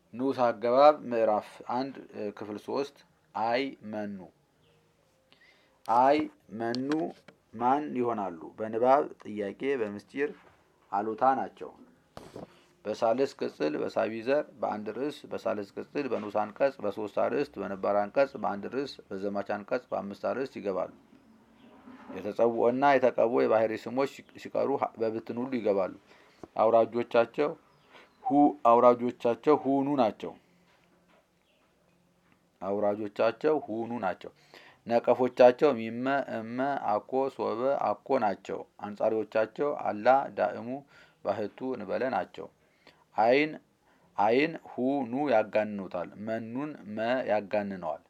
ንዑስ አገባብ ምዕራፍ አንድ ክፍል ሶስት አይ መኑ አይ መኑ ማን ይሆናሉ? በንባብ ጥያቄ በምስጢር አሉታ ናቸው። በሳልስ ቅጽል በሳቢ ዘር በአንድ ርዕስ በሳልስ ቅጽል በንዑስ አንቀጽ በሶስት አርዕስት በነባር አንቀጽ በአንድ ርዕስ በዘማች አንቀጽ በአምስት አርዕስት ይገባሉ። የተጸውዖና የተቀቦ የባህሪ ስሞች ሲቀሩ በብትን ሁሉ ይገባሉ። አውራጆቻቸው ሁ አውራጆቻቸው ሁኑ ናቸው። አውራጆቻቸው ሁኑ ናቸው። ነቀፎቻቸው ሚመ እመ አኮ ሶበ አኮ ናቸው። አንጻሪዎቻቸው አላ ዳእሙ ባህቱ እንበለ ናቸው። አይን አይን ሁ ኑ ያጋንኑታል። መኑን መ ያጋንነዋል።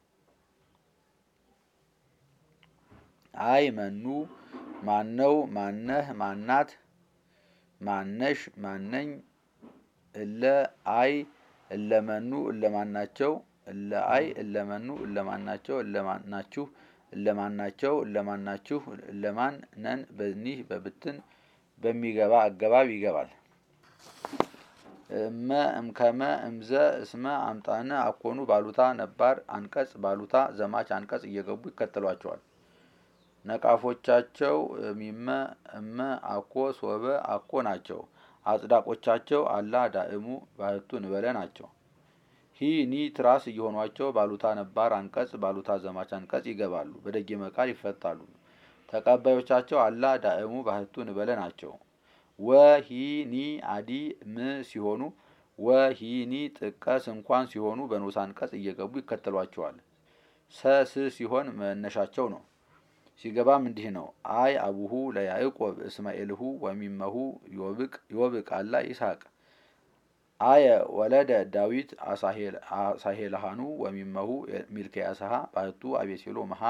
አይ መኑ ማነው ማነህ ማናት ማነሽ ማነኝ እለ አይ እለመኑ እለማናቸው እለ አይ እለመኑ እለማናቸው እለማናችሁ እለማናቸው እለማናችሁ እለማን ነን በኒህ በብትን በሚገባ አገባብ ይገባል። እመ እምከመ እምዘ እስመ አምጣነ አኮኑ ባሉታ ነባር አንቀጽ ባሉታ ዘማች አንቀጽ እየገቡ ይከተሏቸዋል። ነቃፎቻቸው ሚመ እመ አኮ ሶበ አኮ ናቸው። አጽዳቆቻቸው አላ ዳእሙ ባህቱ እንበለ ናቸው። ሂ ኒ ትራስ እየሆኗቸው ባሉታ ነባር አንቀጽ ባሉታ ዘማች አንቀጽ ይገባሉ። በደጊመ ቃል ይፈታሉ። ተቀባዮቻቸው አላ ዳእሙ ባህቱ እንበለ ናቸው። ወሂኒ አዲ ም ሲሆኑ ወሂኒ ጥቀስ እንኳን ሲሆኑ በንዑስ አንቀጽ እየገቡ ይከተሏቸዋል። ሰስ ሲሆን መነሻቸው ነው። ሲገባም እንዲህ ነው። አይ አቡሁ ለያዕቆብ እስማኤልሁ ወሚመሁ ዮብቅ አላ ይስሐቅ አየ ወለደ ዳዊት አሳሄልሃኑ ወሚመሁ ሚልክያስሃ ባህቱ አቤሴሎ መሃ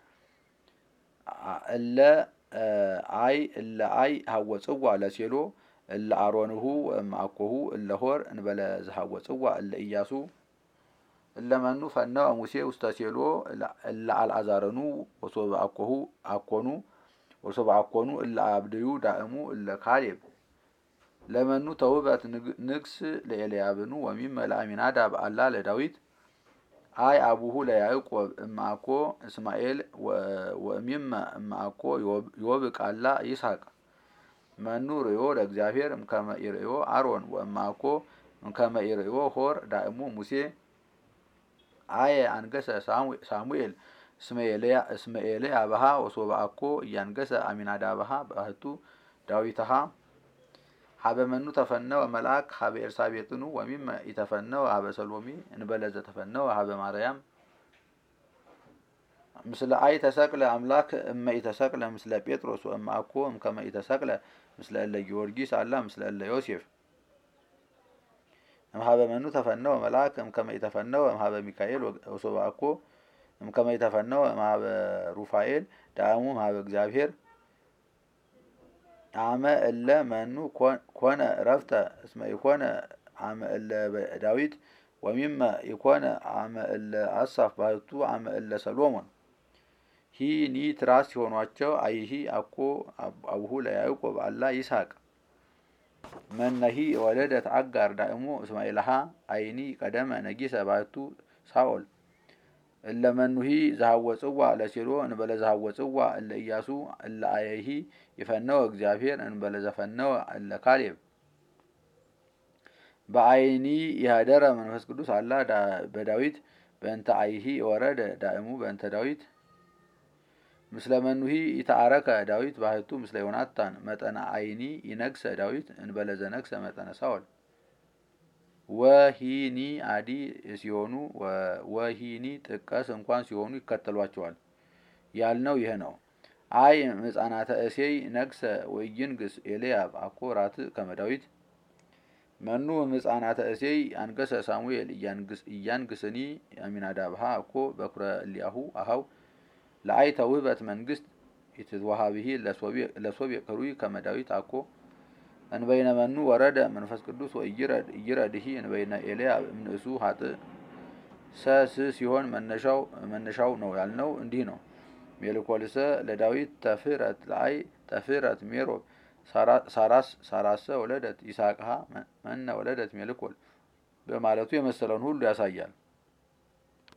እለ አይ እለ አይ ሀወፅዋ ለሴሎ እለ አሮንሁ ወእምአኮሁ እለ ሆር እንበለ ዝሀወፅዋ እለ ኢያሱ እለ መኑ ፈነወ ሙሴ ውስተ ሴሎ እለ አልአዛረኑ ወሶበ አኮሁ አኮኑ ወሶበ አኮኑ እለ አብድዩ ዳእሙ እለ ካሌብ ለመኑ ተውበት ንግስ ለኤልያብኑ ወሚመ ለአሚናዳብ አላ ለዳዊት አይ አቡሁ ለያዕቆብ እምአኮ እስማኤል ወሚመ እምአኮ ዮብቅ አላ ይስሐቅ መኑ ርእዮ ለእግዚአብሔር እምከመ ኢርእዮ አሮን ወእምአኮ እምከመ ኢርእዮ ሆር ዳእሙ ሙሴ አየ አንገሰ ሳሙኤል እስመ ኤልያብሃ ወሶበ አኮ እያንገሰ አሚናዳብሃ ባህቱ ዳዊትሃ ሀበ መኑ ተፈነወ መልአክ ሀበ ኤልሳቤጥኑ ወሚመ ኢተፈነወ ሀበ ሰሎሚ እንበለ ዘተፈነወ ሀበ ማርያም ምስለ አይ ተሰቅለ አምላክ እመ ኢተሰቅለ ምስለ ጴጥሮስ ወእመ አኮ እምከመ ኢተሰቅለ ምስለ እለ ጊዮርጊስ አላ ምስለ እለ ዮሴፍ እምሀበ መኑ ተፈነወ መልአክ እምከመ ኢተፈነወ እምሀበ ሚካኤል ወሶበ አኮ እምከመ ኢተፈነወ እምሀበ ሩፋኤል ዳእሙ እምሀበ እግዚአብሔር አመ እለ መኑ ኮነ እረፍተ እስመ ኢኮነ አመ እለ ዳዊት ወሚመ ኢኮነ አመ እለ አሳፍ ባህቱ አመ እለ ሰሎሞን ሂ ኒ ትራስ ሲሆኗቸው አይሂ አኮ አቡሁ ለያዕቆብ አላ ይስሐቅ መነሂ ወለደት አጋር ዳእሙ እስማኤልሃ አይኒ ቀደመ ነጊሰ ባህቱ ሳኦል እለ መኑሂ ዘሃወፅዋ ለሴሎ እንበለ ዘሃወፅዋ እለ ኢያሱ እለ አየሂ ይፈነወ እግዚአብሔር እንበለ ዘፈነወ እለ ካሌብ በአይኒ ይሃደረ መንፈስ ቅዱስ አላ በዳዊት በእንተ አይሂ ወረደ ዳእሙ በእንተ ዳዊት ምስለ መኑሂ ይተአረከ ዳዊት ባህቱ ምስለ ዮናታን መጠነ አይኒ ይነግሰ ዳዊት እንበለ ዘነግሰ መጠነ ሳኦል ወሂኒ አዲ ሲሆኑ ወሂኒ ጥቀስ እንኳን ሲሆኑ ይከተሏቸዋል ያልነው ይህ ነው። አይ ሕፃናተ እሴይ ነግሰ ወይንግስ ኤልያብ አኮ ራት ከመ ዳዊት መኑ ሕፃናተ እሴይ አንገሰ ሳሙኤል እያንግስኒ አሚናዳብሃ አኮ በኩረ እሊያሁ አሃው ለአይ ተውህበት መንግስት ኢትትወሃብሂ ለሶብየ ክሩይ ከመ ዳዊት አኮ እንበይነ መኑ ወረደ መንፈስ ቅዱስ ወኢይረድ ኢይረድሂ እንበይነ ኤልያብ እምንእሱ ሀጥእ ሰስ ሲሆን መነሻው መነሻው ነው ያልነው እንዲህ ነው። ሜልኮልሰ ለዳዊት ተፍረት ለአይ ተፍረት ሜሮብ ሳራስ ሳራሰ ወለደት ይስሐቅሃ መነ ወለደት ሜልኮል በማለቱ የመሰለውን ሁሉ ያሳያል።